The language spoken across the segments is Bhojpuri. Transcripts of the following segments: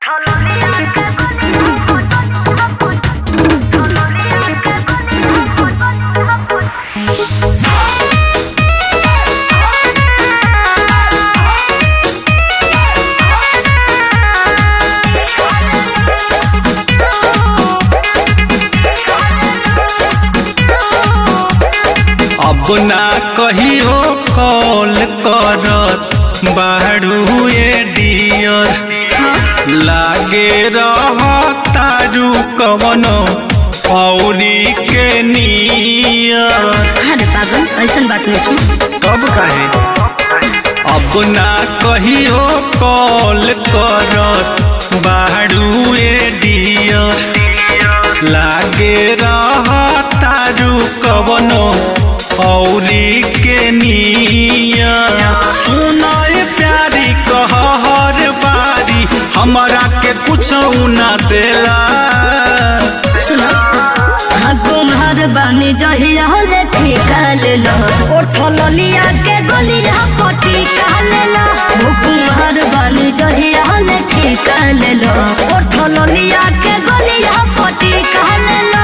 अब ना कहियो कॉल करत बाड़ू ए डियर लागे रह तारू कवनो औरी के नियर अरे पागल ऐसन बात नहीं है कब कहे अब ना कहियो कॉल करत बाड़ू ए डियर लागे रह तारू कवनो औरी के नियर सुनाए प्यारी कह हर बारी हमरा के कुछ ना देला सुनो हाँ तुम्हार बानी जहिया ले ठिका ले लो उठल लिया के गलिया पटी का ले लो वो तुम्हार बानी जहिया ले ठिका ले लो उठल लिया के गलिया पटी का ले लो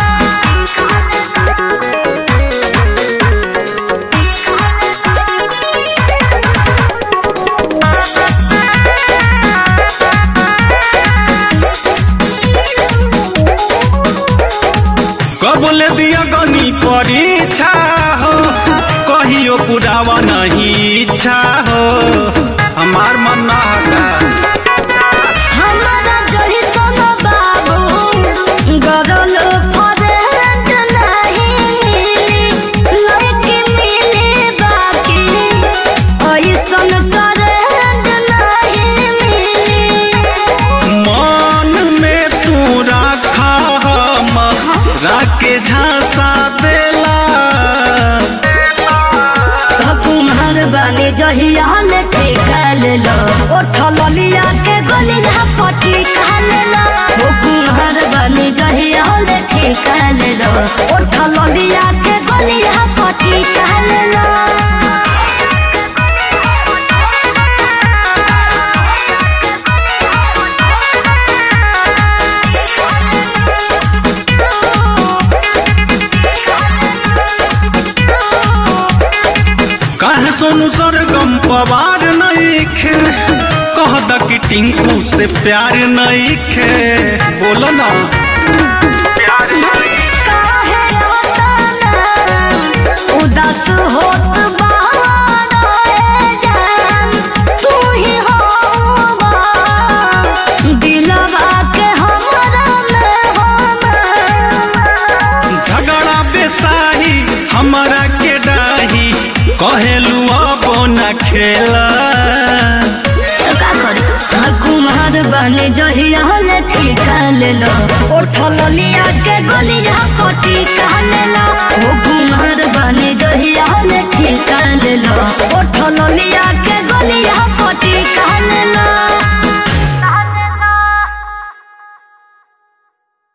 कबले दिया गनी परीक्षा हो कहियो पुरावा नहीं इच्छा हो हमार मन ना हटा हमारा जही सोना बाबू गरल फरेंट नहीं मिली लड़की मिली बाकी ऐसन करेंट नहीं मिली मन में तू रखा हम राके झांसा देला कुम्हार बानी जहिया ले ठेका ले लो उठल लिया के गलिया पटी का ले लो वो कुम्हार बानी जहिया ले ठेका ले लो उठल लिया के गलिया पटी का ले लो कहे सोनू सरगम पवार नहीं खे कह द कि टिंकू से प्यार नहीं खे बोलो ना काहे रोताना उदास होत बारे जान तू ही होवा दिलवा के हमरा में होना झगड़ा बेसाही हमारा के डाही कहेलू अब न खेला तो का करी हाँ कुम्हार बने जहिया ले ठिका ले लो उठल लिया के गलिया पटी का ले लो वो कुम्हार बने जहिया ले ठिका ले लो